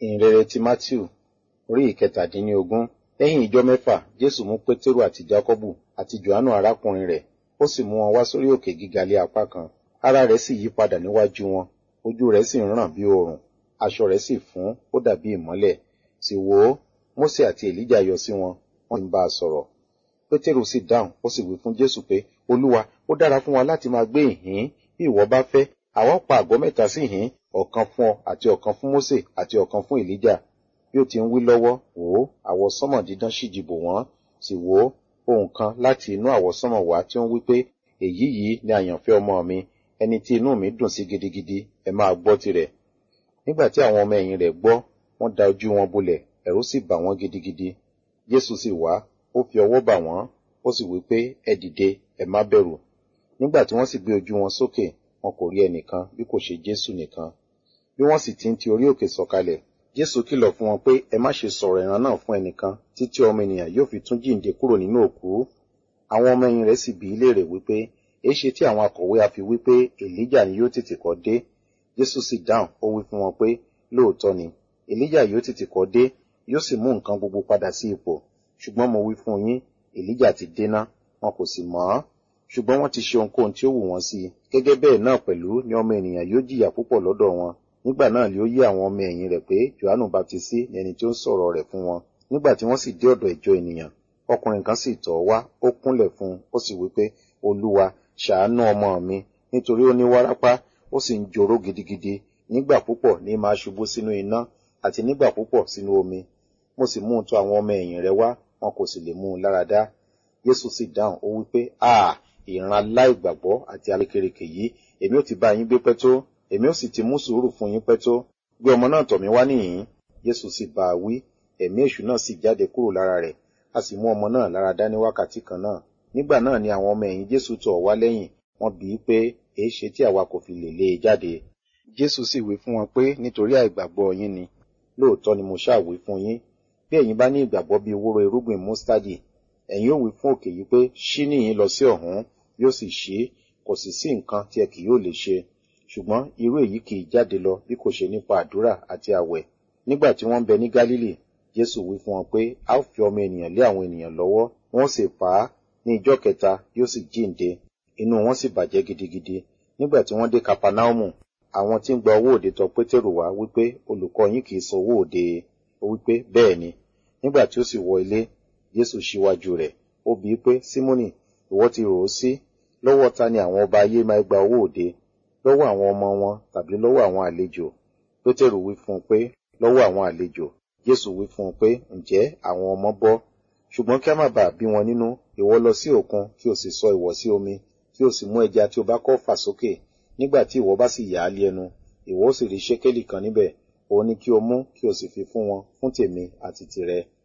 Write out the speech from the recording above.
ìhìnrere ti matthew orí ìkẹtàdínlógún lẹ́yìn ijọ́ mẹ́fà jésù mú pétérù àti jákọ́bù àti johannu arákùnrin rẹ̀ ó sì mú wọn wá sórí òkè gíga lé apá kan ara rẹ̀ sì yí padà níwájú wọn ojú rẹ̀ sì ń ràn bí oòrùn aṣọ rẹ̀ sì fún ó dàbí ìmọ́lẹ̀ sì wò ó mósè àti èlíjà yọ sí wọn wọ́n ń bá a sọ̀rọ̀ pétérù sì dáhùn ó sì wí fún jésù pé olúwa ó dára fún wa láti máa gbé ìhín bí ìwọ bá fẹ́ àwa pa àgọ́ mẹ́ta sí ìhín ọ̀kan fún ọ àti ọ̀kan fún mósè àti ọ̀kan fún èlíjà bí ó ti ń wí lọ́wọ́ wò ó àwọsánmọ̀ dídán sì jìbò wọ́n sì wò ó ohun kan láti inú àwọsánmọ̀ wá tí ó ń wí pé èyí yìí ni àyànfẹ́ ọmọ mi ẹni tí inú mi dùn sí gidigidi ẹ máa gbọ́ tirẹ̀ nígbà tí àwọn ọmọ ẹ̀yìn rẹ̀ gbọ́ wọ́n da ojú wọn bolẹ̀ ẹ̀rù sì bà wọ́n gidigidi jésù sì wá ó fi ọwọ́ bà wọ́n ó sì wí pé ẹ dìde ẹ má bẹ̀rù nígbà tí wọ́n sì gbé ojú wọn sókè wọn kò rí ẹnìkan bí kò ṣe jésù nìkan bí wọ́n sì ti ń ti orí òkè sọ̀kalẹ̀ jésù kìlọ̀ fún wọn pé ẹ má ṣe sọ̀rọ̀ ìran náà fún ẹnìkan títí ọmọ ènìyàn yóò fi tún jíǹde kúrò nínú òkú àwọn ọmọ ẹ̀yìn rẹ̀ sì bi í léèrè wípé èéṣe tí àwọn akọ̀wé a fi wípé èlíjà ni yóò tètè kọ́ dé jésù sì dáhùn ó wí fún wọn pé lóòótọ́ ni èlíjà yóò tètè kọ́ dé yóò sì mú nǹkan gbogbo padà sí ipò ṣùgbọ́n mo wí fún yín èlíjà ti déná wọn kò sì mọ̀ ọ́ ṣùgbọ́n wọ́n ti ṣe ohunkóhun tí ó wù wọ́n sí i gẹ́gẹ́ bẹ́ẹ̀ náà pẹ̀lú ni ọmọ ènìyàn yóò jìyà púpọ̀ lọ́dọ̀ wọn nígbà náà ni ó yé àwọn ọmọ ẹ̀yìn rẹ̀ pé johannu baptisi ni ẹni tí ó ń sọ̀rọ̀ rẹ̀ fún wọn nígbà tí wọ́n sì dé ọ̀dọ̀ ìjọ ènìyàn ọkùnrin kan sì tọ̀ wá ó kúnlẹ̀ fún un ó sì wí pé olúwa ṣàánú ọmọ mi nítorí ó ní wárápá ó sì ń joró gidigidi nígbà púpọ̀ ní máa ṣubú sínú iná àti nígbà púpọ̀ sínú omi mo sì mú un tọ̀ àwọn ọmọ ẹ̀yìn rẹ̀ wá wọn kò sì lè mú un lára dá jésù sì dáhùn ó wí pé a ìran aláìgbàgbọ́ àti alékèrèkè yìí èmi ò ti bá yín gbé pẹ́ tó èmi ò sì ti mú sùúrù fún yín pẹ́ tó gbé ọmọ náà tọ̀ mí wá nìyín jésù sì bá a wí ẹ̀mí èṣù náà sì jáde kúrò lára rẹ̀ a sì mú ọmọ náà lára dá ní wákàtí kan náà nígbà náà ni àwọn ọmọ ẹ̀yìn jésù tọ̀ wá lẹ́yìn wọ́n bi í pé èé ṣe tí àwa kò fi lè lé e jáde jésù sì wí fún wọn pé nítorí àìgbàgbọ́ yín ni lóòótọ́ ni mo ṣáà wí fún yín bí ẹ̀yin bá ní ìgbàgbọ́ bíi wóró irúgbìn mustadi ẹ̀yin ò wí fún òkè yìí pé ṣí níyìn lọ sí ọ̀hún yóò sì ṣí kò sì sí nǹkan tí ẹ kì yóò lè ṣe ṣùgbọ́n irú èyí kì í jáde lọ bí kò ṣe nípa àdúrà àti àwẹ̀ nígbà tí wọ́n ń bẹ ní gálílì jésù wí fún wọn pé a ó fi ọmọ ènìyàn lé àwọn ènìyàn lọ́wọ́ wọ́n sì pa á ní ijọ́ kẹta yóò sì jíǹde inú wọn sì bàjẹ́ gidigidi nígbà tí wọ́n dé kapanaumu àwọn tí ń gba owó òde tọ̀ pétérù wá wípé olùkọ́ yín kì í san owó òde ó wípé bẹ́ẹ̀ ni nígbà tí ó sì wọ ilé jésù ṣíwájú rẹ̀ ó bi í pé símónì ìwọ ti rò ó sí lọ́wọ́ ta ni àwọn ọba ayé máa gba owó òde lọ́wọ́ àwọn ọmọ wọn tàbí lọ́wọ́ àwọn àlejò pétérù wí fún un pé lọ́wọ́ àwọn àlejò jésù wí fún un pé ǹjẹ́ àwọn ọmọ bọ́ ṣùgbọ́n kí a má bàa bí wọn nínú ìwọ lọ sí òkun kí o sì sọ ìwọ̀ sí omi kí o sì mú ẹja tí o bá kọ́ fà sókè nígbà tí ìwọ bá sì yà á lé ẹnu ìwọ ó sì rí ṣékélì kan níbẹ̀ òun ni kí o mú kí o sì fi fún wọn fún tèmi àti tìrẹ